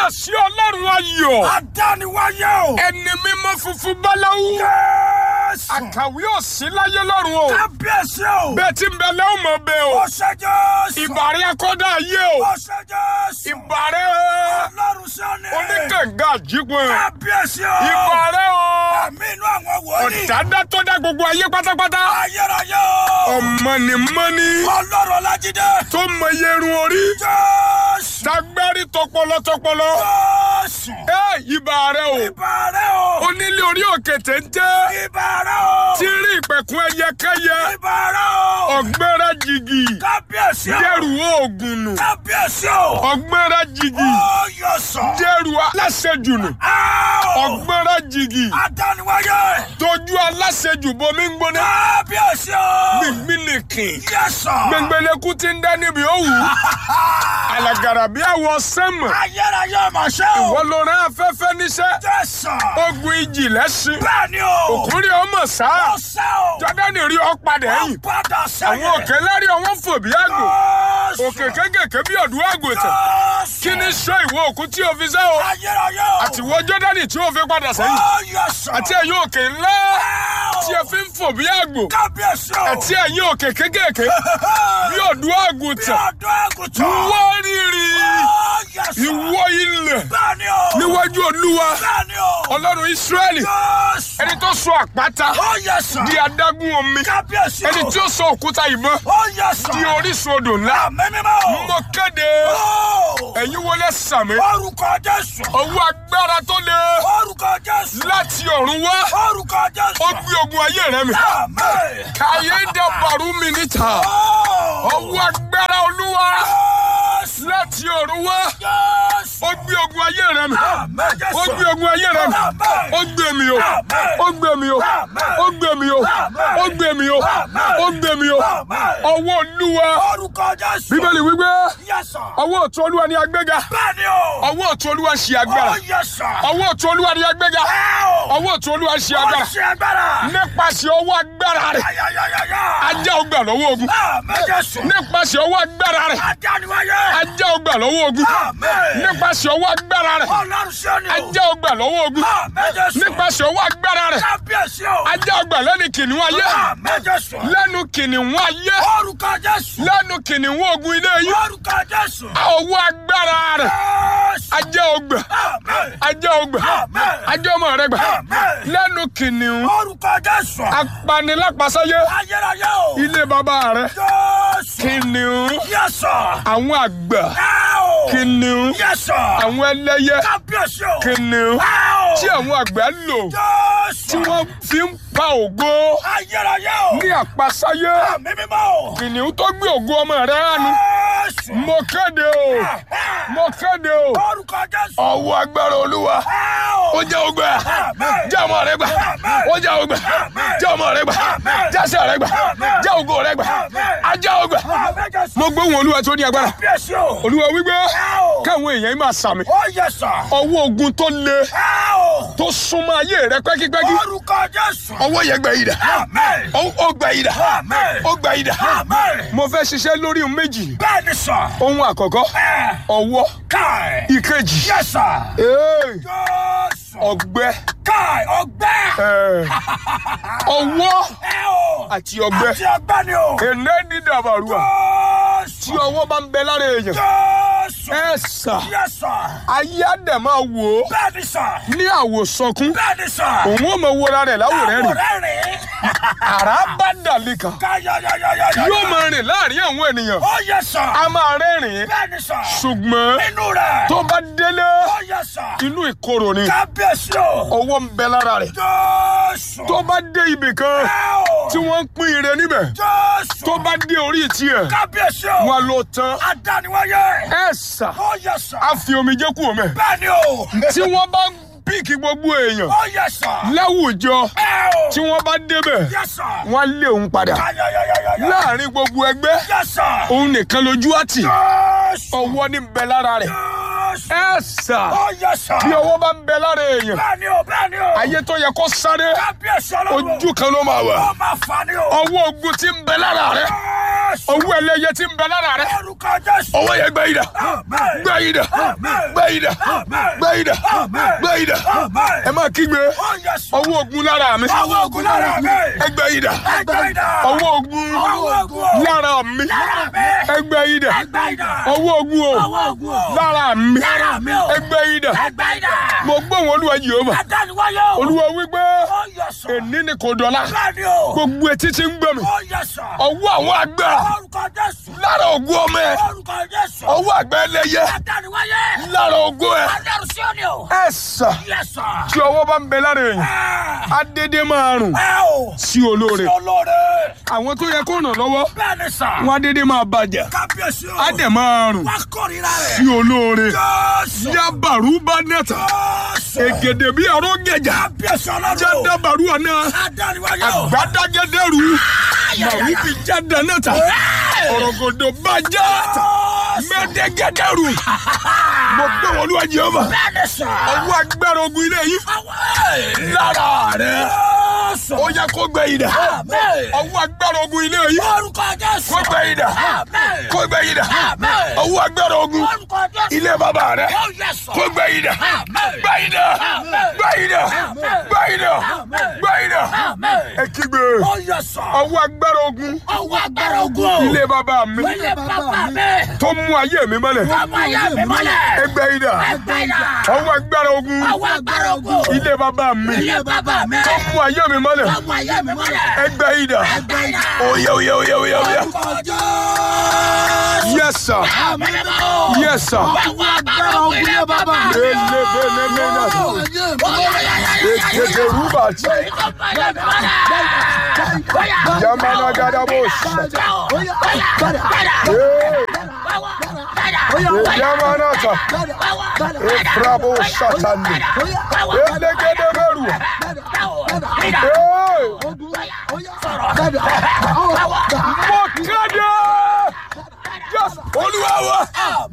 kábíyèsí ọlọ́run ayọ̀ Adániwáyé o. ẹni mímọ́ funfun báláwú Jésù. àkàwé òsì láyé lọ́run o Kábíyèsí o. bẹ́ẹ̀ tí ń bẹ lẹ́wọ̀n mọ̀ bẹ́ẹ̀ o Ó ṣe Jésù. ìbàrẹ̀ akọ́dá ayé o Ó ṣe Jésù. ìbàrẹ̀ Ọlọ́run sọ́ni. oníkànga àjípọ̀ Kábíyèsí o. ìbàrẹ̀ o Àmì inú àwọn wòlíì. ọ̀dádá tó dá gbogbo ayé pátápátá Ayérayé o. ọ̀mọ̀nìmọ́ni Ọlọ́run Ọlájídé. tó mọ yerun orí Jésù. tagbárí tọpọlọ tọpọlọ Jésù. ẹ ìbàrẹ̀ o Ìbàrẹ̀ o. onílé orí òkè téńté Ìbàrẹ̀ o. tí rí ìpẹ̀kun ẹyẹkẹyẹ Ìbàrẹ̀ o. ọ̀gbẹ́rẹ́ jìgì Kábíyèsí o. dẹ́rù oògùn nù Kábíyèsí o. ọ̀gbẹ́rẹ́ jìgì Ó yọ sọ. dẹ́rù aláṣejù nù Áò. ọ̀gbẹ́rẹ́ jìgì Adániwáyé. tójú aláṣejù bomi ń gbóná Kábíyèsí o. gbìngbìnìkìn Yẹ sọ. gbẹngbẹlẹkú ti ń dá níbi òwú alàgàrà bí àwọ̀ sẹ́mọ̀ Ayérayé mà ṣe o. wọ́n ló rán afẹ́fẹ́ níṣẹ́ Jésù. ogun ìjì lẹ́sìn Bẹ́ẹ̀ni o. òkúri ọmọ sáà Ó sẹ́ o. jọ́dánì rí ọ padà ẹ̀yìn Padà sẹ́yìn. àwọn òkè lárí ọwọ́n fò bí àgbò Jésù. òkè kékèké bí ọ̀dùn àgùntàn Jésù. kí ni sọ ìwọ òkú tí o fi sẹ́ o Ayérayé o. àtiwọ́ jọ́dánì tí o fi padà sẹ́yìn Ó yẹ sọ. àti ẹ̀yin òkè ńlá Áò. tí ẹ fi ń fò bí àgbò Kábíyèsí o. àti ẹ̀yin òkè kékèké bí ọ̀dùn Bí àgùntàn ọdún àgùntàn. wọ́n rírì Ó yẹ sọ. ìwọ ilẹ̀ Bẹ́ẹ̀ni o. níwájú olúwa Bẹ́ẹ̀ni o. ọlọ́run ísírẹ́lì Jésù. ẹni tó sọ àpáta Ó yẹ sọ. di adágún omi Kábíyèsí o. ẹni tí ó sọ òkúta ìbọn Ó yẹ sọ. di orísun odò ńlá Àmì mímọ́ o. mo kéde Ó. ẹ̀yin wọlé sàmì Orúkọ Jésù. ọwọ́ agbára tó le Orúkọ Jésù. láti ọ̀run wá Orúkọ Jésù. ó gbé ogun ayé rẹ mi Àmín. káyé dàbàrú mi níta Ó. ọwọ́ agbára olúwa Jésù. láti ọ̀run wá Jésù. ó gbé ogun ayé rẹ mi Àmín Jésù. ó gbé ogun ayé rẹ mi Àmín. ó gbé mi o ó gbé mi o ó gbé mi o ó gbé mi o ó gbé mi o ọwọ́ olúwa Orúkọ Jésù. bíbélì wípé Yes, sir. ọwọ́ ọ̀tún olúwa ni agbéga Bẹ́ẹ̀ni o. ọwọ́ ọ̀tún olúwa ṣe agbára Ó yẹ sọ. ọwọ́ ọ̀tún olúwa ni agbéga Ẹ o. ọwọ́ ọ̀tún olúwa ṣe Ó agbára ṣe agbára. nípasẹ̀ ọwọ́ agbára rẹ̀ Ayayayaya. ajá ọgbà lọ́wọ́ ogun Àmín Jésù. nípasẹ̀ ọwọ́ agbára rẹ̀ Adániwáyé. ajá ọgbà lọ́wọ́ ogun Àmín. nípasẹ̀ ọwọ́ agbára rẹ̀ Ọlọ́run ṣe ni o. ajá ọgbà lọ́wọ́ ogun Àmín Jésù. nípasẹ̀ ọwọ́ agbára rẹ̀ Kábíyèsí o. ajá ọgbà lẹ́nu kìnìún ayé Àmín Jésù. lẹ́nu kìnìún ayé Orúkọ Jésù. lẹ́nu kìnìún ogun ilé yìí Orúkọ Jésù. ọwọ́ agbára rẹ̀ Jésù. ajá ọgbà Àmín. ajá ọgbà Àmín. ajá ọmọ rẹ̀ gbà Àmín. lẹ́nu kìnìún Orúkọ Jésù. apanilápasáyé Ayérayé o. ilé bàbá rẹ̀ Jésù. kìnìún Yẹ́sọ̀. àwọn àgbà Ẹ o. kìnìún Yẹ́sọ̀. àwọn ẹlẹ́yẹ Kábíyèsí o. kìnìún Ẹ o. tí àwọn àgbà lò Jésù. tí wọ́n fi ń pa ògo Ayérayé o. ní àpasáyé Àmì mímọ́ o. kìnìún tó gbé ògo ọmọ rẹ̀ hánu Jésù. mo kéde o mo kéde o Orúkọ Jésù. ọwọ́ agbára olúwa Ẹ o. ó jẹ́ ògbà Àmín. jẹ́ ọmọ rẹ̀ gbà ó jẹ́ ògbà jẹ́ ọmọ rẹ̀ gbà jẹ́ àṣẹ rẹ̀ gbà jẹ́ ògo rẹ̀ gbà ajá ògbà Àmín Jésù. mo gbóhùn olúwa tó ní agbára Kábíyèsí o. olúwa wípé Ẹ o. káwọn èèyàn yìí máa sàmì Ó yẹ́sọ̀. ọwọ́ ogun tó le Ẹ o. tó súnmọ́ ayé rẹ pẹ́kípẹ́kí Orúkọ Jésù. ọwọ́ yẹn gbẹ yìí dà Àmín. ó ó gbẹ yìí dà Àmín. ó gbẹ yìí dà Àmín. mo fẹ́ ṣiṣẹ́ lórí ohun méjì Bẹ́ẹ̀ni sọ. ohun àkọ́kọ́ Ẹ. ọwọ́ Káì. ìkejì Yẹ́sọ̀. ee, Jésù. ọgbẹ́ Káì ọgbẹ́. ee, ọwọ́ Ẹ o. àti ọgbẹ́ Àti ọgbẹ́ ni o. èné ní dàbàrúà tí Jésù. ọwọ́ bá ń bẹ lára èèyàn Jésù. ẹ sà Yẹ́sọ̀. ayé àdẹ̀ máa wò ó Bẹ́ẹ̀ni sọ. ní àwòsànkún Bẹ́ẹ̀ni sọ. òun ò mọ wọra rẹ̀ láwòrán rìn Àwòrán rìn. àrá bá dàlí kan Káyọ̀yọ̀yọ̀yọ̀. yóò máa rìn láàrin àwọn ènìyàn Ó yẹ́sọ̀. a máa rẹ́rìn Bẹ́ẹ̀ni sọ. ṣùgbọ́n Nínú rẹ̀. tó bá délé Ó yẹ́sọ̀. inú ìkorò ni Kábíyèsí o. ọwọ́ ń bẹ lára rẹ̀ Jésù. tó bá dé ibì kan Ẹ o. tí wọ́n ń pín ire níbẹ̀ Jésù. tó bá dé orí tiẹ̀ Kábíyèsí o. wọn ló tán Adániwáyé. ẹ sà Ó yẹ́sọ̀. á fi omijé kú omi Bẹ́ẹ̀ni o. tí wọ́n bá píìkì gbogbo èèyàn Ó yẹ́sọ̀. láwùjọ Ẹ o. tí wọ́n bá débẹ̀ Yẹ́sọ̀. wọ́n á lé òun padà Káyọ̀yọ̀yọ̀yọ̀. láàrin gbogbo ẹgbẹ́ Yẹ́sọ̀. òun nìkan lójú àtì Jésù. ọwọ́ ní bẹ lára rẹ̀ Jésù. ẹ sà Ó yẹ́sọ̀. bí ọwọ́ bá ń bẹ lára èèyàn Bẹ́ẹ̀ni o. Bẹ́ẹ̀ni o. ayé tó yẹ kó sáré Kábíyèsí ọlọ́run. ojú kan ló máa wà Ó máa fà ní o. ọwọ́ ogun tí ń bẹ lára rẹ̀ Jésù. ọwọ́ ẹlẹ́yẹ tí ń bẹ lára rẹ Orúkọ Jésù. ọwọ́ yẹn gbẹ ìdá Amen. gbẹ ìdá Amen. gbẹ ìdá Amen. gbẹ ìdá Amen. gbẹ ìdá Amen. ẹ máa kígbe Oh, yes. ọwọ́ ogun lára mi Ọwọ́ ogun lára mi. ẹgbẹ́ ìdá Ẹgbẹ́ idà. ọwọ́ ogun Ọwọ́ ogun. lára mi Lára mi. ẹgbẹ́ ìdá Ẹgbẹ́ idà. ọwọ́ ogun o Ọwọ́ ogun o. lára mi Lára mi o. ẹgbẹ́ ìdá Ẹgbẹ́ idà. mo gbóhùn olúwa Jèhófà Adániwáyé o. olúwa wípé Oh, yes, sir. èní ni kò dọ̀la Bẹ́ẹ̀ni o. gbogbo etí tí ń gbọ́ mi Oh, yes, sir. ọwọ́ àwọn àgbà Orúkọ Jésù. lára ogun ọmọ ẹ Orúkọ Jésù. ọwọ́ àgbà ẹlẹ́yẹ Adániwáyé. lára ogun ẹ Adẹ́rù sí òní o. ẹ sà Yes, sir. tí ọwọ́ bá ń bẹ lára èèyàn Ah. adédé máa rùn Ẹ o. sí olóore Olóore. àwọn tó yẹ kó ràn lọ́wọ́ Bẹ́ẹ̀ni sà. wọn adédé máa bàjẹ́ Kábíyèsí o. á dẹ̀ máa rùn Wá kórìíra rẹ̀. sí olóore Jésù. yabaru bá nẹ́ta Jésù. ègèdè bí ọ̀rọ̀ gẹ̀jà Kábíyèsí ọlọ́run. jẹ́dàbàrú ọ̀nà Adániwáyé o. àgbàdàgẹ́dẹ́rù màwí bí jáde nẹ́ta ọ̀rọ̀gọ̀dọ̀ bàjẹ́ mẹ́tẹ́gẹ́dẹ́rù mo gbé wọn lúwa Jèhófà Bẹ́ẹ̀ni sà. ọwọ́ agbára ogun ilé yìí Àwọn lára rẹ̀ Jésù. ó yẹ kó gbẹ ìdá Àmín. ọwọ́ agbára ogun ilé yìí Orúkọ Jésù. kó gbẹ ìdá Àmín. kó gbẹ ìdá Àmín. ọwọ́ agbára ogun Orúkọ Jésù. ilé bàbá rẹ̀ Oh, yes, sir. kó gbẹ ìdá Àmín. gbẹ ìdá Àmín. gbẹ ìdá Àmín. gbẹ ìdá Àmín. gbẹ ìdá Àmín. ẹ kígbe Oh, yes, sir. ọwọ́ agbára ogun Ọwọ́ agbára ogun o. ilé bàbá mi Ilé bàbá mi. tó mú ayé mi mọ́lẹ̀ Ọmọ ayé mi mọ́lẹ̀. ẹgbẹ́ ìdá Ẹgbẹ́ idà. ọwọ́ agbára ogun Ọwọ́ agbára ogun o. ilé bàbá mi Ilé bàbá mi. tó mú ayé mi mọ́lẹ̀ Ọmọ ayé mi mọ́lẹ̀. ẹgbẹ́ ìdá Ẹgbẹ́ idà. oyè oyè oyè oyè oyè Orúkọ Jésù. yes sir Àmín mímọ́. yes sir Ọwọ́ agbára ogun ilé bàbá mi. elebelemena ètètè rúbà tí Ọmọ ayé mi mọ́lẹ̀. yamana gadabos yamana ta efrabo satani elegede meru mo kéde yes olúwa wa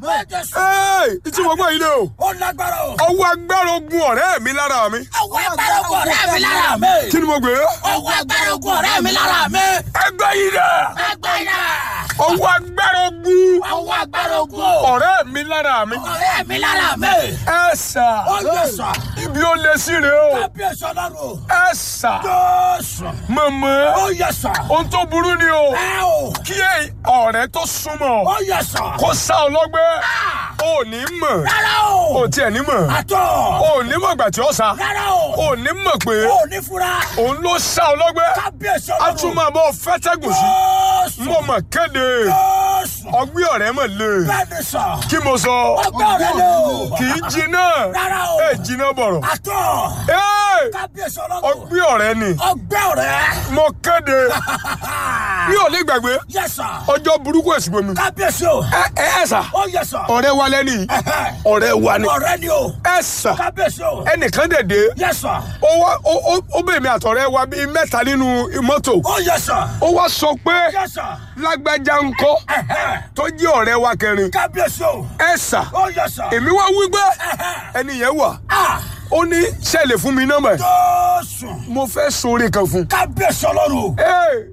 ee ìtí mo gbọ́ yìí lé o Ó lágbára o. ọwọ́ agbára ogun ọ̀rẹ́ mi lára mi Ọwọ́ agbára ogun ọ̀rẹ́ mi lára mi. kí ni mo gbé Ọwọ́ agbára ogun ọ̀rẹ́ mi lára mi. ẹgbẹ́ yìí dẹ̀ Ẹgbẹ́ idà. ọwọ́ agbára ogun Ọwọ́ agbára ogun o. ọ̀rẹ́ mi lára mi Ọ̀rẹ́ mi lára mi. ẹ sà Ó yẹ sà. ibi ó lé sí rè o Kábíyèsí ọlọ́run. ẹ sà Jésù. mọ̀mọ́ Ó yẹ sà. ohun tó burú ni o Ẹ o. kí ẹ- ọ̀rẹ́ tó súnmọ́ Ó yẹ sà. kó sá ọ lọ́gbẹ́ ò ní mọ̀ Rárá ò o. tiẹ̀ ní mọ̀ Àtọ̀. ò ní mọ̀ gbà tí ó sá Rárá o. ò ní mọ̀ pé Ó ní fura. òun ló sá ọ lọ́gbẹ́ Kábíyèsí a tún ọlọ́run. máa bọ́ fẹ́tẹ́gùn sí Jésù. mo mọ̀ kéde Jésù. ọgbẹ́ ọ̀rẹ́ mọ̀ lé Bẹ́ẹ̀ni sà. kí mo sọ Ọgbẹ́ ọ̀rẹ́ lé o. kì í jiná Rárá o. ẹ jiná bọ̀rọ̀ Àtọ̀. Ẹ́, Kábíyèsí ọlọ́run. ọgbẹ́ ọ̀rẹ́ ni Ọgbẹ́ ọ̀rẹ́. mo kéde mi ò ní gbàgbé Yẹ sà. ọjọ́ burúkú èsì bomi Kábíyèsí o. ẹ ẹ ẹ sà Ó yẹ sà. ọ̀rẹ́ wa lẹ́ni yìí ọ̀rẹ́ wa ni Ọ̀rẹ́ ni o. ẹ sà Kábíyèsí o. ẹnìkan dẹ̀dẹ̀ Yẹ sà. ó wá ó ó- ó bèèmí àtọ̀rẹ́ wa bíi mẹ́ta nínú mọ́tò Ó yẹ sà. ó wá sọ pé Yẹ sà. lágbájá ńkọ́ tó jẹ́ ọ̀rẹ́ wa kẹrin Kábíyèsí o. ẹ sà Ó yẹ sà. èmi wá wí pé ẹni yẹn wà Ah! ó ní ṣẹlẹ̀ fún mi nọ́mbà ẹ̀ Jésù. mo fẹ́ sóore kan fún Kábíyèsí ọlọ́run. Ee,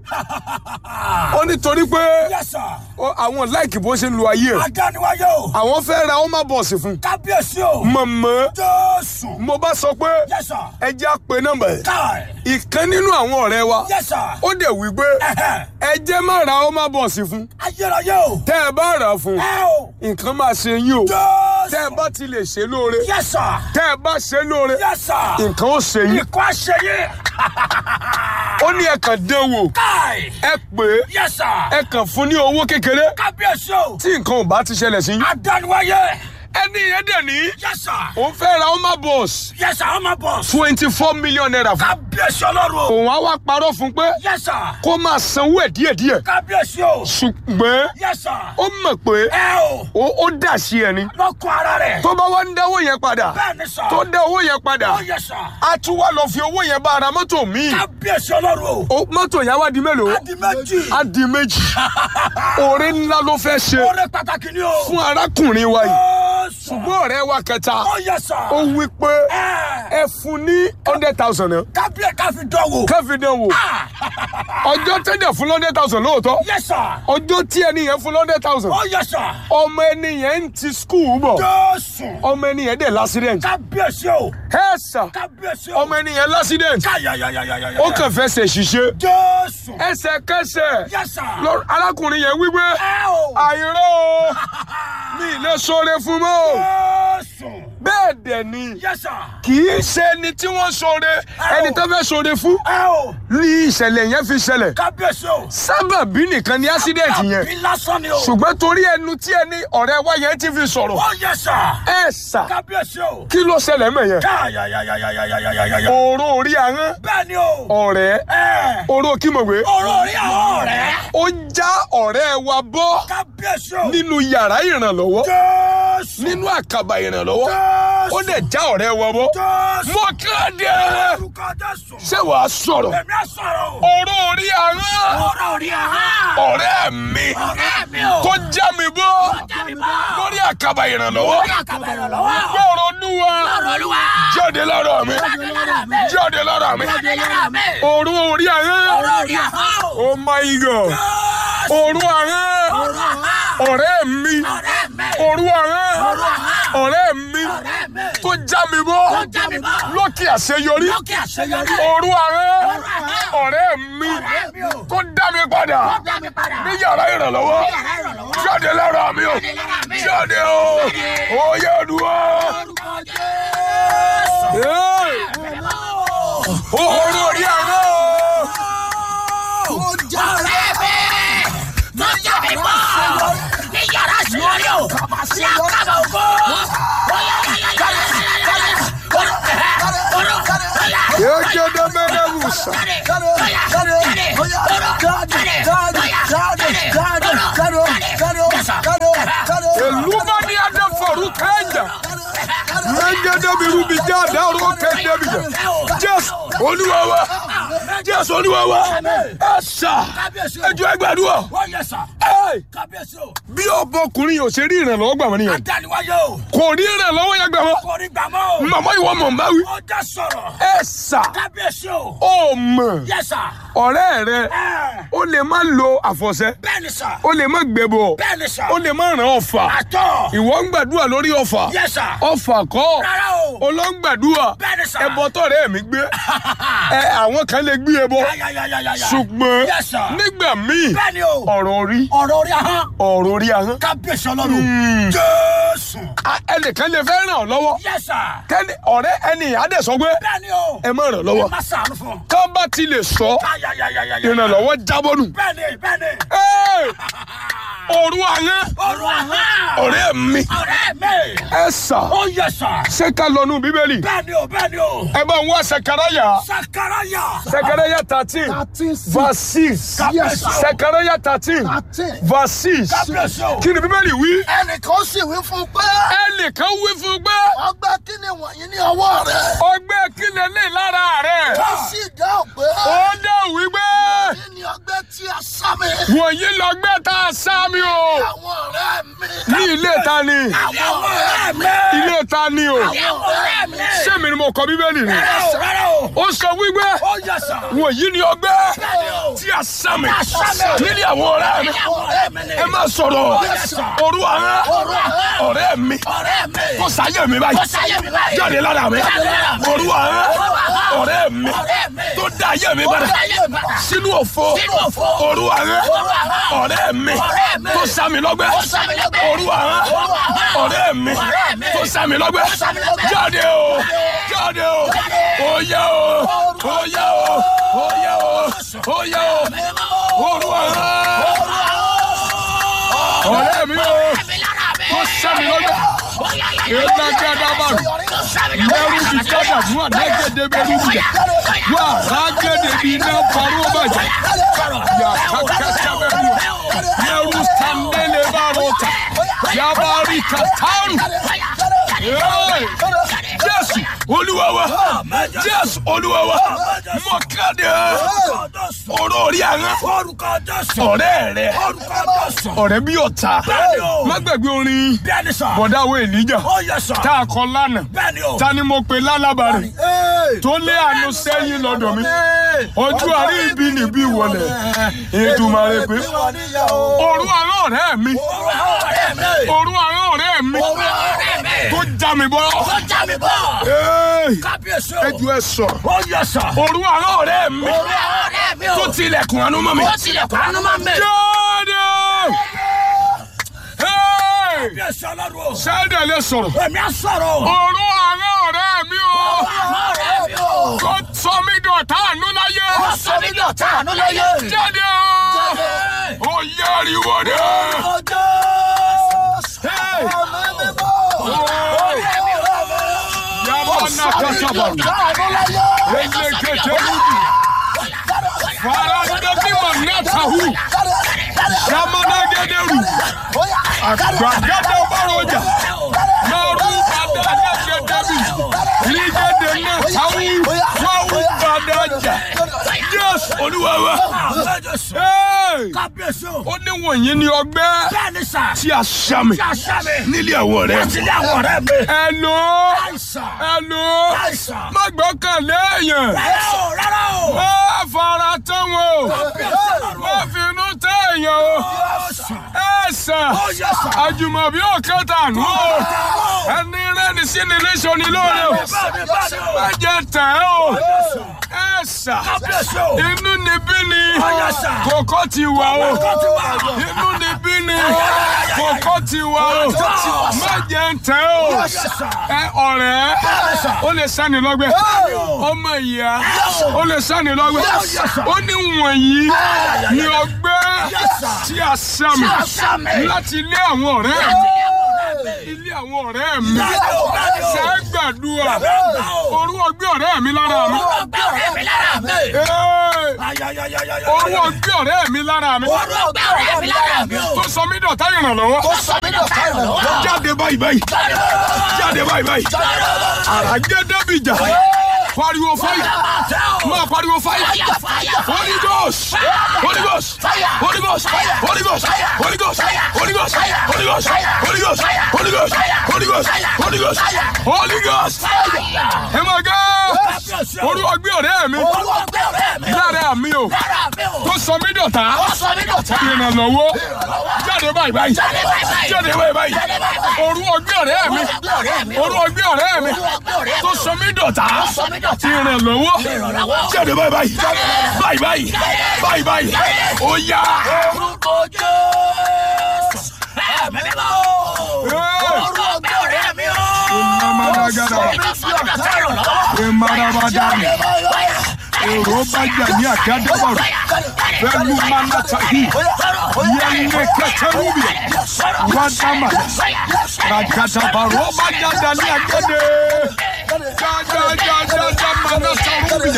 ó ní torí pé Yẹ sà. ó- àwọn láìkì bó ṣe ń lo ayé ẹ̀ Adániwáyé o. àwọn fẹ́ ra ọmọ bọ̀ọ̀sì fún Kábíyèsí o. mọ̀mọ́ Jésù. mo bá sọ pé Yẹ sà. ẹ jẹ́ á pe nọ́mbà ẹ̀ Káì. ìkan nínú àwọn ọ̀rẹ́ wa Yẹ sà. ó dẹ̀ wí pé ẹ jẹ́ má ra ọmọ bọ̀ọ̀sì fún Ayérayé o. tẹ́ ẹ bá rà á fún Ẹ o. nǹkan máa ṣe yín o Jésù. tẹ́ ẹ bá ti lè ṣe lóore Yẹ sà. tẹ́ ẹ bá ṣe lóore Yẹ sà. nǹkan ó ṣe yín Ikọ̀ àṣeyẹ. ó ní ẹ kàn dán wò Káì. ẹ pè é Yẹ sà. ẹ kàn fún ní owó kékeré Kábíyèsí o. tí nǹkan ò bá ti ṣẹlẹ̀ sí yín Adániwáyé. ẹni yẹn dẹ̀ ní Yẹ sà. òun fẹ́ ra ọmọ bọ̀ọ̀sì Yẹ sà ọmọ bọ̀. twenty four million naira fún Kábíyèsí ọlọ́run o. òun á wá parọ́ fún pé Yẹ sà. kó máa sanwó ẹ̀ díẹ̀díẹ̀ Kábíyèsí o. ṣùgbọ́n Yẹ sà. ó mọ̀ pé Ẹ o. ó ó dà sí ẹ ni Lọ́kọ̀ ara rẹ̀. tó bá wá ń dáwó yẹn padà Bẹ́ẹ̀ni sà. tó dá owó yẹn padà Ó yẹ sà. á tún wá lọ fi owó yẹn bá ara mọ́tò míì Kábíyèsí ọlọ́run o. Ó- mọ́tò yẹn wá di mélòó Adi méjì. á di méjì oore ńlá ló fẹ́ ṣe Oore pàtàkì ni o. fún arákùnrin wa yìí Jésù. ṣùgbọ́n ọ̀rẹ́ wa kẹta Ó yẹ sà. ó wí pé Ẹ. ẹ fún ní hundred thousand náà Kábíyè ká fi dán wò. kẹ́fì dán wò ọjọ́ tẹ́lẹ̀ fún hundred thousand lóòótọ́ Yẹ sà. ọjọ́ tí ẹni yẹn fún hundred thousand Ó yẹ sà. ọmọ ẹni yẹn ń ti skul bọ̀ Jésù. ọmọ ẹni yẹn dẹ̀ l'accident Kábíyèsí o. ẹ sà Kábíyèsí o. ọmọ ẹni yẹn l'accident Káyàyàyàyàyà. ó kàn fẹ́ ṣe ṣiṣẹ́ Jésù. ẹsẹ̀kẹsẹ̀ Yẹ sà. lọ- arákùnrin yẹn wípé Ẹ o. àìró o mi ì lè sọre fún mọ́ o Jésù. bẹ́ẹ̀ dẹ̀ ni Yẹ sà. kì í ṣe ẹni tí wọ́n sọre ẹni tó fẹ́ sọre fún Ẹ o. ní ìṣẹ̀lẹ̀ yẹn fi ṣẹlẹ̀ Kábíyèsí o. sábàbí nìkan ni accident yẹn Àbí lásán ni o. ṣùgbọ́n torí ẹnu tí ẹni ọ̀rẹ́ wa yẹn ti fi sọ̀rọ̀ Ó yẹ sà. ẹ sà Kábíyèsí o. kí ló ṣẹlẹ̀ mọ̀ yẹn Káyàyàyàyàyàyàyà. òró orí ahọ́n Bẹ́ẹ̀ ni o. ọ̀rẹ́ Ẹ. oró kímọ̀wé Ọ̀rọ̀ orí àwọn ọ̀rẹ́. ó já ọ̀rẹ́ wa bọ́ Kábíyèsí o. nínú yàrá ìrànlọ́wọ́ Jésù. nínú àkàbà ìrànlọ́wọ́ Jésù. ó dẹ̀ já ọ̀rẹ́ wa bọ́ Jésù. mo kéde Orúkọ Jésù. ṣé wàá sọ̀rọ̀ Èmi á sọ̀rọ̀ o. oró orí ahọ́n Ọ̀rọ̀ orí àwọn. ọ̀rẹ́ mi Ọ̀rẹ́ mi o. tó já mi bọ́ Jáde bá. lórí àkàbà ìrànlọ́wọ́ Orí àkàbà ìrànlọ́wọ́. gbọ́rọ̀ olúwa Ọ̀rọ̀ olúwa. jáde lára mi Jáde lára mi. jáde lára mi Jáde lára mi. oró orí ahọ́n Ọ̀rọ̀ orí àwọn. oh my god Jésù. oró ahọ́n Ọ̀rọ̀ àwọn. ọ̀rẹ́ mi Ọ̀rẹ́ mi. oró ahọ́n Ọ̀rọ̀ àwọn. ọ̀rẹ́ mi Ọ̀rẹ́ mi. tó já mi bọ́ Tó já mi bọ́. lókè àṣeyọrí Lókè àṣeyọrí. oró ahọ́n ahọ́n. ọ̀rẹ́ mi Ọ̀rẹ́ mi o. tó dá mi padà Tó dá mi padà. ní yàrá ìrànlọ́wọ́ Ní yàrá ìrànlọ́wọ́. jáde lára mi o Jáde lára mi. jáde o oyè olúwa Orúkọ Jésù. oró orí ahọ́n Ọ̀rẹ́ mi. Tó já mi bọ́. Ní yàrá àṣeyọrí o. Sí àkàbà ògo. yegede medebusa eluma ni adafaru kẹjà yegede birubi jáde ọrọ kẹdẹbi jẹ jésù olúwa wa jésù olúwa wa ẹ sà ẹjọ ẹgbàdúrà ẹ Kábíyèsí o, bí ọbọkùnrin yóò ṣe rí ìrànlọ́wọ́ gbà wọ́n nìyẹn adániwáyé o, kò rí ìrànlọ́wọ́ yẹn gbà wọ́n kò rí gbàmọ́ o, màmá ìwọ mọ̀ n bá wí ó já sọ̀rọ̀. ẹ sà Kábíyèsí o, ó mọ̀ yẹ́sà, ọ̀rẹ́ rẹ ẹ̀, ó lè má lo àfọ̀ṣẹ bẹ́ẹ̀ni sà, ó lè má gbẹbọ bẹ́ẹ̀ni sà, ó lè má ràn ọ̀fà àtọ̀, ìwọ ń gbàdúrà lórí ọ̀fà yẹ́sà, ọ̀fà kọ́ rárá o, olóńgbàdúrà bẹ́ẹ̀ni sà, ẹbọ tọ̀rẹ́ mi gbé ẹ àwọn kan lè gbé ẹbọ yáyáyáyáyá, ṣùgbọ́n Yes, sir. nígbà míì bẹ́ẹ̀ni o, ọ̀rọ̀ orí ọ̀rọ̀ orí ahọ́n, ọ̀rọ̀ orí ahọ́n kábíyèsí ọlọ́run, Hmm. Jésù, a- ẹnìkan lè fẹ́ ràn ọ́ lọ́wọ́ yẹ́sà, kẹ́ni ọ̀rẹ́ ẹni àdẹ̀ sọ pé bẹ́ẹ̀ni o, ẹ má ràn lọ́wọ́ má sàánú fún un. ká bá ti lè sọ Yáyáyáyáyá, ìrànlọ́wọ́ jábọ́nù bẹ́ẹ̀ni, bẹ́ẹ̀ni, Ẹ́! òru ahọ́n ọ̀rọ̀ ahọ́n, ọ̀rẹ́ mi ọ̀rẹ́ mi, ẹ sà ó yẹ́sà, ṣé ká lọ nù bíbélì bẹ́ẹ̀ni o, bẹ́ẹ̀ni o, ẹ bá ń wá sẹkẹrẹyà sakaraya, sẹkẹrẹyà thirteen verse six Yes, sir. sẹkẹrẹyà thirteen verse six kábíyèsí o, kí ni bíbélì wí ẹnìkan sì wí fún un pé ẹnìkan wí fún pé ọgbẹ́ kí ni wọ̀nyí ní ọwọ́ rẹ̀ ọgbẹ́ kí lè lè lára rẹ̀ ó sì dáhùn pé ó dẹ̀ wí pé kí ni ọgbẹ́ tí a sá mi wọ̀nyí lọ́gbẹ́ tá a sá mi o àwọn ọ̀rẹ́ mi ní ilé ta ni àwọn ọ̀rẹ́ mi, ilé ta ni o àwọn ọ̀rẹ́ mi, sẹ́mi ni mo kọ bíbélì ni rárá o, rárá o, ó sọ wípé ó yẹ́sà, wọ̀nyí ni ọgbẹ́ bẹ́ẹ̀ni o, tí a sá mi sá mi. nílé àwọn ọ̀rẹ́ mi àwọn ọ̀rẹ́ mi ni, ẹ má sọ̀rọ̀ Yes, sir. òru àwọn ọ̀rẹ́ mi ọ̀rẹ́ mi, kó sáyé mi ó báyìí sáyé mi báyìí, jáde lára mi Jáde lára mi. òru àwọn àwọn ọ̀rẹ́ mi ọ̀rẹ́ mi, tó dá ayé mi ó padà sáyé mi padà, sínú òfo Sínú òfo. òru àwọn àwọn ọ̀rẹ́ mi ọ̀rẹ́ mi, tó sá mi lọ́gbẹ́ ó sá mi lọ́gbẹ́, òru àwọn àwọn ọ̀rẹ́ mi ọ̀rẹ́ mi, tó sá mi lọ́gbẹ́ sá mi lọ́gbẹ́. jáde o jáde o oyè o oyè o oyè o oyè o òru àwọn ọ̀rẹ́ mi o tó sá mi lọ́gbẹ́ ìlàgàdàbà mẹ́rù ti gbọ́dọ̀ fún àdágẹ́dẹ́ bẹ́rù bìjà wà rágẹ́dẹ́ bí iná parọ́ bàjẹ́ yà kàkàtà bẹ́rù mẹ́rù sàndẹ́lẹ̀ bá rọ̀tà yabari kàtàrù. Jésù olúwa wa Jésù jésù olúwa wa mo kéde ọ̀rọ̀ orí àwọn Orúkọ Jésù. ọ̀rẹ́ rẹ Orúkọ Jésù. ọ̀rẹ́ bí ọ̀tá Bẹ́ẹ̀ni o. má gbàgbé orin Bẹ́ẹ̀ni sà. bọ̀dá wo èlíjà Ó yẹ sà. tá a kọ lánàá Bẹ́ẹ̀ni o. ta ni mo pe lálábàárẹ̀ tó lé àánú sẹ́yìn lọ́dọ̀ mi ojú àrí ibi níbí wọlé Èdùmàrè pé òru àwọn ọ̀rẹ́ mi Ọ̀rẹ́ mi. òru àwọn ọ̀rẹ́ mi Ọ̀rẹ́ mi. tó já mi bọ́ Ó já mi bọ̀. Ẹ́ẹ̀, Kábíyèsí o. ẹ ju ẹ sọ Ó yẹ sà. òru àwọn ọ̀rẹ́ mi Ọ̀rẹ́ mi o. tó tilẹ̀kùn àánú mọ́ mi. Ó tilẹ̀kùn àánú máa ń bẹ̀. jáde Ẹ́ẹ̀, Kábíyèsí ọlọ́run o. sẹ́dẹ̀ lè sọ̀rọ̀ Èmi á sọ̀rọ̀ o. òru àwọn ọ̀rẹ́ mi o Ọ̀rẹ́ mi o. tó sọ mí dọ̀tá àánú láyé Ó sọ mí ní ọ̀tá àánú láyé. jáde o ó yẹ ariwo dé. Yamana kasabaru. Elekete rubi. Faranda bima natahu. Yamana gederu. Gbàgede baroja. Naru bada negedebi. Ligede natahu. Wawu badaja. Yes, Olúwa wa. Hey! Kábíyèsí o. Ó ní wọ̀nyí ni ọgbẹ́ Bẹ́ẹ̀ni sà. tí a ṣá mi Kí a ṣá mi. nílé àwọn ọ̀rẹ́ Láti mi. ilé àwọn ọ̀rẹ́ mi. Ẹ̀lò Àìsàn. ẹ̀lò Àìsàn. má gbọ́kànlé èèyàn. Rárá o, rárá o. Má fara tán wọn o. Kábíyèsí ọlọ́run Má o. finú tẹ́ èèyàn o. Àìsàn. Ẹ̀sà Ó yẹ sà. àjùmọ̀bí òkè tànú o. Ẹni rẹ́ni sí ni léṣọ ni lóore o. Bẹ́ẹ̀ni, bẹ́ẹ̀ni o. Má jẹ tẹ̀ ẹ́ o. Ẹ̀sà Kábíyèsí o. inú ni bí ni yẹ sà. kòkó ti wà o. Kókó ti wà o. Inú ni bí ni kòkó ti wà o. Má jẹ tẹ̀ ẹ́ o. Ẹ ọ̀rẹ́ ó lè sani lọ́gbẹ́ ọmọ ìyá ó lè sani lọ́gbẹ́ ó ní wọ̀nyí ni ọgbẹ́ tí a sá mi láti ilé àwọn ọ̀rẹ́ mi ilé àwọn ọ̀rẹ́ mi ṣe é gbàdúrà orú ọgbẹ́ ọ̀rẹ́ mi lára mi Ọgbẹ́ ọ̀rẹ́ mi lára mi. Ee, Ayayayayaya. orú ọgbẹ́ ọ̀rẹ́ mi lára mi Ọgbẹ́ ọ̀rẹ́ mi lára mi o. tó sọ mí dọ̀tá ìrànlọ́wọ́ jáde báyìí báyìí jáde báyìí báyìí àràjẹ́ dẹ́bìjà pariwo fáyà máa pariwo fáyà Holy Ghost Holy Ghost Holy Ghost Holy Ghost Holy Ghost Holy Ghost Holy Ghost Holy Ghost Holy Ghost Holy Ghost Holy Ghost Holy Ghost ẹ máa gá orú ọgbẹ́ ọ̀rẹ́ mi Ọgbẹ́ ọ̀rẹ́ mi. lára mi o Lára mi o. tó sọ mí dọ̀tá Ó sọ mí dọ̀tá. ìrànlọ́wọ́ jáde báyìí báyìí Jáde báyìí báyìí. jáde báyìí báyìí Jáde báyìí báyìí. orú ọgbẹ́ ọ̀rẹ́ mi Ọgbẹ́ ọ̀rẹ́ mi. orú ọgbẹ́ ọ̀rẹ́ mi Ọgbẹ́ ọ̀rẹ́ mi. tó sọ mí dọ̀tá Ó sọ mí dọ̀tá. ìrànlọ́wọ́ Ìrànlọ́wọ́. jáde báyìí báyìí báyìí báyìí báyìí báyìí ó yá Orúkọ Jésù. Ẹ̀mí mímọ́ o. Orú ọgbẹ́ ọ̀rẹ́ mi o. Ìmàmàdàgàdà. Ó sọ mí dọ̀tá ìrànlọ́wọ́. Ìmàràbàdàmì. èrò bá jà ní àgádẹ́bọ̀rù pẹ̀lú mánátàhì yẹnlẹ kẹtẹrúbì wàdàmà ràgàdàbàrò bá jáde ní àgádẹ jájájájá mánátàrúbì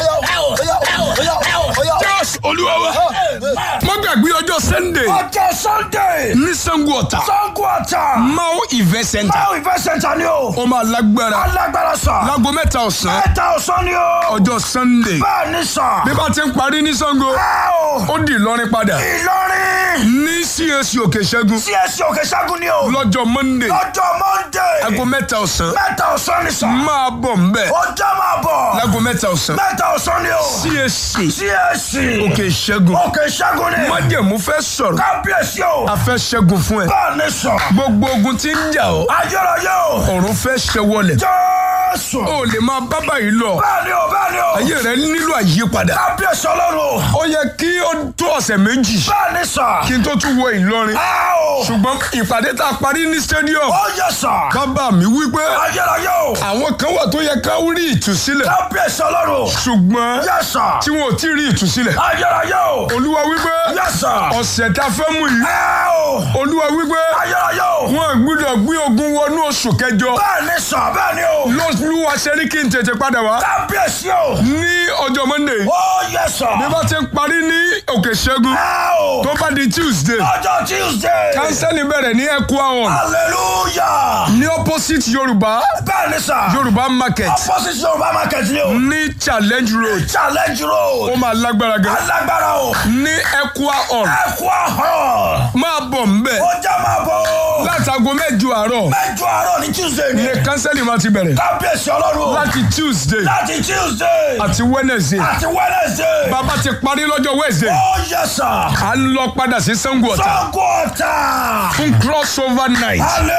jésù olúwa wa mo gbàgbé ọjọ́ sunday Ọjọ́ Sunday. ní sango ọ̀tà Sango ọ̀tà. mao event center Báwo ìfẹ́ sẹ́ńtà ni o? ó máa lágbára Alágbára sà. láago mẹ́ta ọ̀sán Mẹ́ta ọ̀sán ni o. ọjọ́ sunday Bẹ́ẹ̀ ni sà. bí bá ti ń parí ní sango Báwo? ó di ìlọrin padà Ìlọrin. ní cac òkè ṣẹ́gun CSC Òkè Ṣẹ́gun ni o. lọ́jọ́ monday Lọ́jọ́ Monday. aago mẹ́ta ọ̀sán Mẹ́ta ọ̀sán ni sà. máa bọ̀ nbẹ̀ Ọjọ́ máa bọ̀. láago mẹ́ta ọ̀sán Mẹ́ta ọ̀sán ni o. cac CSC. òkè ṣẹ́gun Òkè Ṣẹ́gun ni. májẹ̀mú fẹ́ sọ̀rọ̀ Kábíyèsí o. a fẹ́ ṣẹ́gun fún ẹ Bẹ́ẹ̀ ni sà. gbogbo ogun tí ń jà ọ́ Ayérayé o. ọ̀run fẹ́ ṣẹwọlẹ̀ Jésù. ó lè máa bá báyìí lọ Bẹ́ẹ̀ ni o, bẹ́ẹ̀ ni o. ayé rẹ nílò àyípadà Kábíyèsí Ọlọ́run o. ó yẹ kí ó tó ọ̀sẹ̀ méjì Bẹ́ẹ̀ ni sà. kí n tó tún wọ ìlọrin Ẹ o. ṣùgbọ́n ìpàdé tá a parí ní stadium Ó yẹ sà. bàbá mi wípé Ayérayé o. àwọn kan wà tó yẹ ká rí ìtúsílẹ̀ Kábíyèsí Ọlọ́run o. ṣùgbọ́n Yẹ sà. tí wọn ò tí ì rí ìtúsílẹ̀ Ayérayé o. olúwa wípé Yẹ sà. ọ̀sẹ̀ tá a fẹ́ mú yìí Ẹ o. olúwa wípé Ayérayé o. wọn gbúdọ̀ gbé ogun wọnú oṣù kẹjọ Bẹ́ẹ̀ ni sà, bẹ́ẹ̀ ni o. lọ́lúwa ṣe ní kí n tètè padà wá Kábíyèsí o. ní ọjọ́ monday Ó yẹ sà. bí bá ti ń parí ní òkè ṣẹ́gun Ẹ o. tó bá di tuesday Ọjọ́ Tuesday. kánsẹ́lì bẹ̀rẹ̀ ní ẹ̀kú àwọn Hallelujah. ní opposite opposite yorùbá bẹ́ẹ̀ ni sà. yorùbá market opposite yorùbá market ni o. ní challenge road challenge ó road. máa lágbára gan alágbára o. ní equa hall ẹ̀kú ahọ́n. máa bọ̀ ńbẹ̀ ó jẹ́ máa bọ̀ o. látago mẹ́jọ àárọ̀ mẹ́jọ àárọ̀ ní tuesday ni. ní kánsẹ́lì máa ti bẹ̀rẹ̀ kábíyèsí ọlọ́run o. láti tuesday láti tuesday. àti wednesday àti wednesday. bàbá ti parí lọ́jọ́ wednesday ó yẹ sà. à ń lọ padà sí sango ọ̀tà sango ọ̀tà. fún crossover night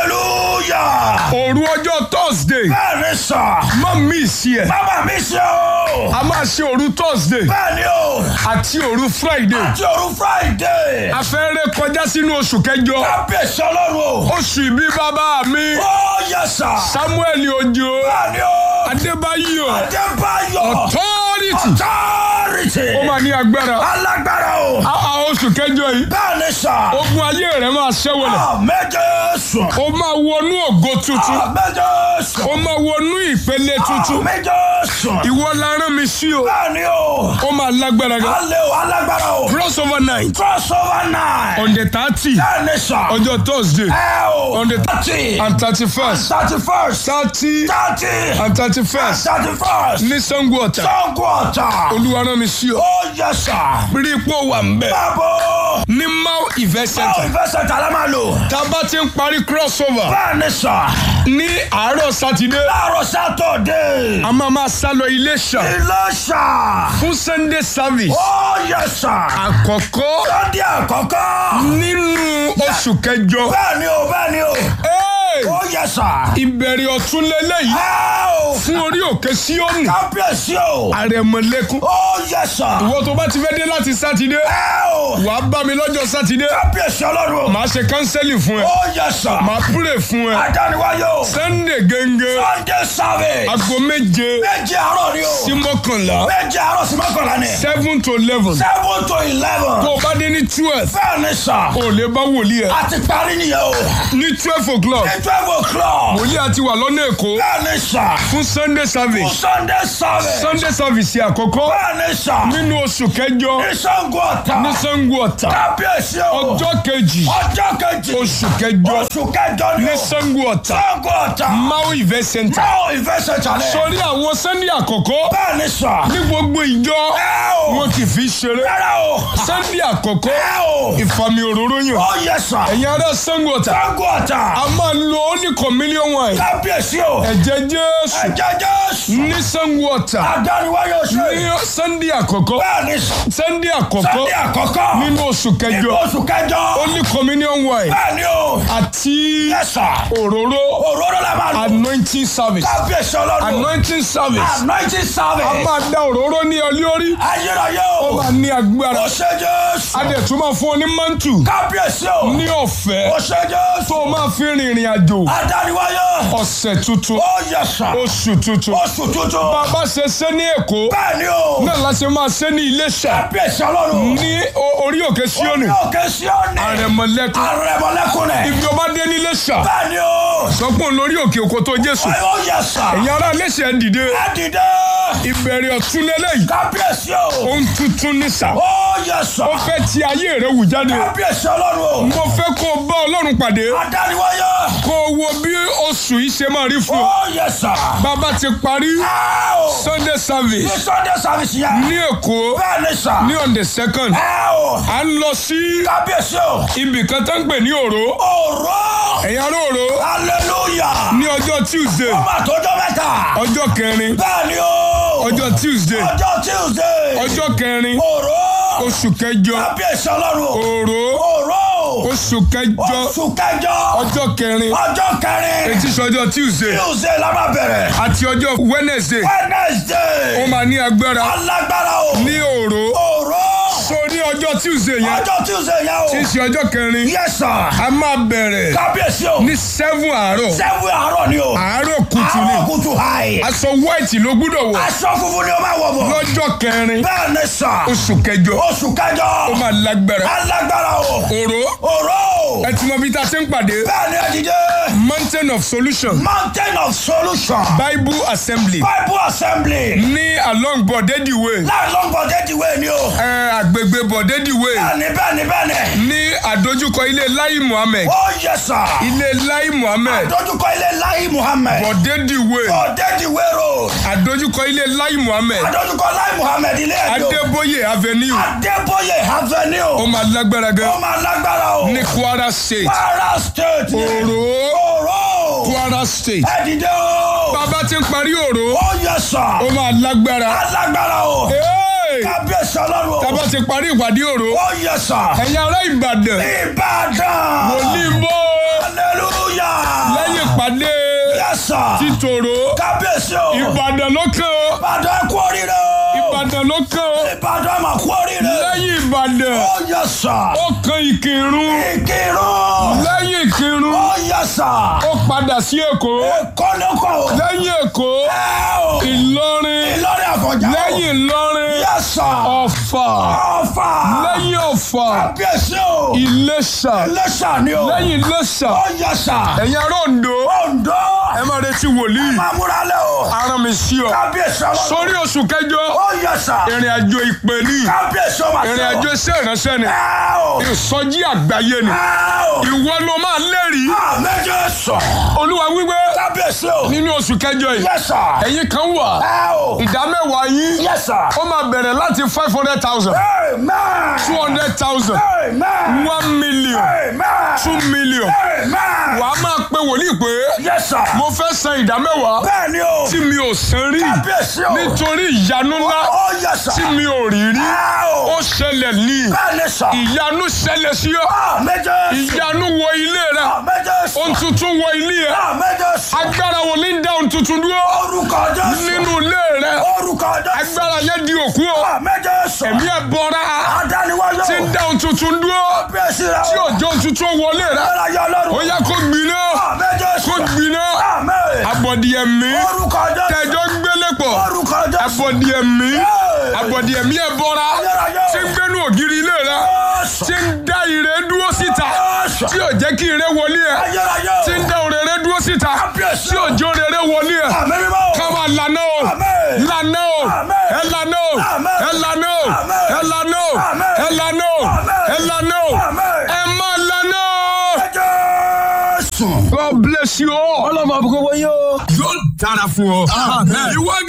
hallelujah. òru ọjọ́ thursday bẹ́ẹ̀ ni sà. má miss ẹ̀ bàbá mi ṣe o. a máa ṣe òru thursday bẹ́ẹ̀ ni o. àti òru friday àti òru friday. a fẹ́ ré kọjá sínú oṣù kẹjọ kábíyèsí ọlọ́run o. oṣù ìbí bàbá mi ó yẹ sà. samuel ojo bẹ́ẹ̀ ni o. adébáyọ̀ adébáyọ̀. authority authority. ó máa ní agbára alágbára o. a a oṣù kẹjọ yìí bẹ́ẹ̀ ni sà. ogun ayé rẹ máa ṣẹ́wọ̀lẹ̀ méje sùn. ó máa wọnú ògo tuntun méje sùn. ó máa wọnú ìpele tuntun méje sùn. ìwọ la rán mi sí o bẹ́ẹ̀ ni o. ó máa lágbára gan alẹ́ o alágbára o. crossover night crossover night. on the thirty bẹ́ẹ̀ ni sà. ọjọ́ thursday ẹ o. on the thirty. and thirty first thirty first. thirty thirty. and thirty first thirty first. ní sango ọ̀tà sango ọ̀tà. olúwa rán mi sí o ó yẹ sà. rí ipò wà ń bẹ̀ báwo. ní mau event báwo center ìfẹsẹ̀ tàlẹ́ máa lò. tá a bá ti ń parí crossover bẹ́ẹ̀ ni sà. ní àárọ̀ sátidé láàárọ̀ sátọ̀dé. a máa máa sá lọ Iléṣà ilé sà. fún sunday service ó yẹ sà. àkọ́kọ́ lọ́dí àkọ́kọ́. nínú oṣù kẹjọ bẹ́ẹ̀ ni o bẹ́ẹ̀ ni o. Hey! ó yẹ sà. ìbẹ̀rẹ̀ ọ̀tún lélẹ́yìí ẹ o. fún orí òkè síọ́nù kábíyèsí o. àrẹ̀mọ̀lẹ́kún ó yẹ sà. ìwọ tó bá ti fẹ́ dé láti sátidé ẹ o. wàá bá mi lọ́jọ́ sátidé kábíyèsí ọlọ́run. màá ṣe kánsẹ́lì fún ẹ ó yẹ sà. màá púrè fún ẹ adániwáyé o. sunday gẹ́gẹ́ sunday service. aago méje méje àárọ̀ ni o. sí mọ́kànlá méje àárọ̀ sí mọ́kànlá ni. seven to eleven seven to eleven. tó o bá dé ní twelve bẹ́ẹ̀ ni sà. o lè bá wòlíì ẹ a ti parí nìyẹn o. ní twelve o'clock ní twelve o'clock. wòlíì àti wà lọ́nà èkó bẹ́ẹ̀ ni sà. fún sunday service sunday service. sunday service àkọ́kọ́ bẹ́ẹ̀ ni sà. nínú oṣù kẹjọ ní sango ọ̀tà. ní sango ọ̀tà kábíyèsí o. ọjọ́ kejì ọjọ́ kejì. oṣù kẹjọ oṣù kẹjọ ni ní o. sango ọ̀tà sango ọ̀tà. mau event center báwo ìfẹsẹ̀ jalè. sórí àwọn sunday àkọ́kọ́ bẹ́ẹ̀ ni sà. ní gbogbo ìjọ ẹ o. wọn kì í fi ṣeré rárá o. sunday àkọ́kọ́ ẹ o. ìfàmì òróró yàn ó yẹ sà. ẹ̀yin ará sango ọ̀tà sango ọ̀tà. a máa lo only communion wine kábíyèsí o. ẹ̀jẹ̀ jésù ẹ̀jẹ̀ jésù. ní sango ọ̀tà adániwáyé oṣù ní yìí. sunday àkọ́kọ́ bẹ́ẹ̀ ni sà. sunday àkọ́kọ́ sunday àkọ́kọ́. nínú oṣù nínú kẹjọ oṣù kẹjọ. only communion wine bẹ́ẹ̀ ni o. àti yẹ sà. òróró òróró la máa lò. anointing service kábíyèsí ọlọ́run. anointing service anointing a service. máa da òróró ní ọ lórí ayérayé ó o. máa ní agbára ó ṣe jésù. a dẹ̀ tún máa fún ọ ní mantu kábíyèsí o. ní ọ̀fẹ́ ó ṣe jésù. tó o máa fi rìnrìn àjò adániwáyé. ọ̀sẹ̀ tuntun ó yẹ sà. oṣù tuntun oṣù tuntun. bàbá ṣe ṣe ní èkó bẹ́ẹ̀ ni o. náà la ṣe máa ṣe ní iléṣà kábíyèsí ọlọ́run. ní o- orí òkè síónì ní òkè síọ́nì. àrẹ̀mọ̀lẹ́kùn àrẹ̀mọ̀lẹ́kùn rẹ̀. ibi ọba dé ní iléṣà bẹ́ẹ̀ ni o. sọpọ̀ lórí òkè òkò tó jésù ó yẹ sà. ẹ̀yin ará iléṣà ẹ̀ dìde ẹ dìde. ìbẹ̀rẹ̀ ọ̀tún lélẹ́yìí kábíyèsí o. ohun tuntun ní sà ó yẹ sà. ó fẹ́ ti ayé rẹ̀ wù jáde kábíyèsí ọlọ́run mo fẹ́ kó o bá ọlọ́run pàdé o. adániwáyé. kó o wo bí oṣù yìí ṣe máa rí fún ọ ó yẹ sà. bàbá ti parí ẹ o. sunday ní service sunday service yẹn. ní èkó bẹ́ẹ̀ ni sà. ní on the second ẹ o. à ń lọ sí kábíyèsí o. ibì kan tó ń pè ní òró òró. ẹ̀yin ará òró hallelujah. ní ọjọ́ tuesday ọmọ àtọ́jọ́ mẹ́ta. ọjọ́ kẹrin bẹ́ẹ̀ ni o. ọjọ́ tuesday ọjọ́ tuesday. ọjọ́ kẹrin òró. oṣù kẹjọ kábíyèsí ọlọ́run o. òró òró. oṣù kẹjọ oṣù kẹjọ. ọjọ́ kẹrin ọjọ́ kẹrin. etí sọjọ́ tuesday tuesday la máa bẹ̀rẹ̀. àti ọjọ́ wednesday ó wednesday. máa ní agbára alágbára o. ní òró òró. so ní ọjọ́ tuesday yẹn ọjọ́ tuesday yẹn o. tí í ṣe ọjọ́ kẹrin yes sir. a máa bẹ̀rẹ̀ kábíyèsí o. ní seven àárọ̀ sẹ́wọ̀n àárọ̀ ni o. àárọ̀ kùtù white ni Àárọ̀ kùtù hàì. aṣọ white ló gbúdọ̀ wọ̀ Aṣọ funfun ni o máa wọ̀ bọ̀. lọ́jọ́ kẹrin Bẹ́ẹ̀ ni sà. oṣù kẹjọ Oṣù kẹjọ. ó máa lágbára Alágbára o. òró Òró. ẹ ti mọ bí tá a ṣe ń pàdé Bẹ́ẹ̀ ni ẹ dìde. mountain of solution Mountain of solution. bible assembly Bible assembly. ní along bọ̀dẹ́dì way Láàlọ́ bọ̀dé ìwé ni o. ẹ àgbègbè bọ̀dẹ́dì way Bẹ́ẹ̀ni bẹ́ẹ̀ni bẹ́ẹ̀ni. ní àdójúkọ ilé lai muhammed Ó yẹ sà. ilé lai muhammed Dójúkọ ilé Láyé Muhammed. bọ̀dẹ́dì way Bọ̀dé ìwé road. àdójúkọ ilé lai muhammed Adójúkọ Láyé Muhammed ilé ẹjọ́. adébóyè avenue Adébóyè ó Avenue. máa lágbára Ó gan máa lágbára o. ní kwara state Kwara State. ni. òró Òró. kwara state Ẹ dìde o. bàbá ti ń parí òró Ó yẹ sà. ó máa lágbára Alágbára o. Hey! Kábíyèsí ọlọ́run o. tábà ti parí ìpàdé òró Ó yẹ sà. ẹ̀yin ará ìbàdàn Ìbàdàn. wòlíì bó Hallelujah. lẹ́yìn ìpàdé Yes sir. títòrò Kábíyèsí o. ìbàdàn ló kàn ó Ìbàdàn ẹ kú oríire o. ìbàdàn ló kàn ó Ìbàdàn mà kú oríire. lẹ́yìn ìbàdàn Ó yẹ sà. ó kan ìkírun Ìkírun. lẹ́yìn ìkírun Ó yẹ sà. ó padà sí èkó Èkó ló kọ̀ o. lẹ́yìn èkó Ẹ o. ìlọrin Ìlọrin àfọ̀njá o. lẹ́yìn ìlọrin Yes sir. ọ̀fà Ọ̀fà. lẹ́yìn ọ̀fà Kábíyèsí o. ìlẹ̀ṣà Iléṣà ni o. lẹ́yìn ìlẹ̀ṣà Ó yẹ sà. ẹ̀yin ará Oǹdó Oǹdó. ẹ máa retí wòlíì Máa múra lẹ́ o. ara mi sí ọ Kábíyèsí ọlọ́run. sórí oṣù kẹjọ Ó yẹ sà. ìrìn àjò ìpè ní Kábíyèsí ọmọ àti ìrìn àjò iṣẹ́ ìránṣẹ́ ni Ẹ o. ìsọjí àgbáyé ni Ẹ o. ìwọ ló máa lẹ́rìí Àmẹ́jọ sọ. olúwa wípé Kábíyèsí o. nínú oṣù kẹjọ yìí Yes sir. ẹ̀yin kan wà Ẹ o. ìdá mẹ́wàá yín Yes sir. ó máa bẹ̀rẹ̀ láti five hundred thousand Amen. two hundred thousand Amen. one million Amen. two million Amen. wàá máa pe wòlíì pé Yes sir. mo fẹ́ san ìdá mẹ́wàá Bẹ́ẹ̀ ni o. tí mi ò san rí Kábíyèsí o. nítorí ìyanu ńlá Ó yes sir. tí mi ò rí rí Ẹ ó o. ṣẹlẹ̀ ní Bẹ́ẹ̀ ni sọ. ìyanu ṣẹlẹ̀ sí ọ Àmẹ́jọ sọ. ìyanu wọ ilé rẹ Àmẹ́jọ sọ. ohun tuntun wọ ilé ẹ Àmẹ́jọ sọ. agbára wo ní dá ohun tuntun dúró Orúkọ Jésù. nínú ilé rẹ Orúkọ Jésù. agbára yẹn di òkú o Àmẹ́jọ sọ. ẹ̀mí ẹ bọra Adániwáyọ̀. tí ń dá ohun tuntun dúró Kábíyèsí rẹ o. tí òjò ohun tuntun wọlé rẹ Agbára yọ ó ọlọ́run. yẹ kó gbiná Àmẹ́jọ sọ. kó gbiná Àmín. abọ̀dìẹ̀mí Orúkọ Jésù. tẹjọ́ gbélé pọ̀ Orúkọ Jésù. abọ̀dìẹ̀mí Hey. abọ̀dìẹ̀mí ẹ bọra Ayérayé. tí ń gbénu ògiri ilé rẹ Jésù. tí ń dá ire dúró síta Jésù. tí ò jẹ́ kí ire wọlé ẹ Ayérayé. tí ń dá òrèrè dúró síta Kábíyèsí. tí òjò òrèrè wọlé ẹ Àmín mímọ́. káwa lànà o Àmín. lànà o Àmín. ẹ lànà o Àmín. ẹ lànà o Àmín. ẹ lànà o Àmín. ẹ lànà o Àmín. ẹ lànà o Àmín. ẹ má lànà o. Jésù. God bless you all. Ọlọ́mọ àbúkọ́ wọ́n yóò. yóò dára fún ọ. ìwọ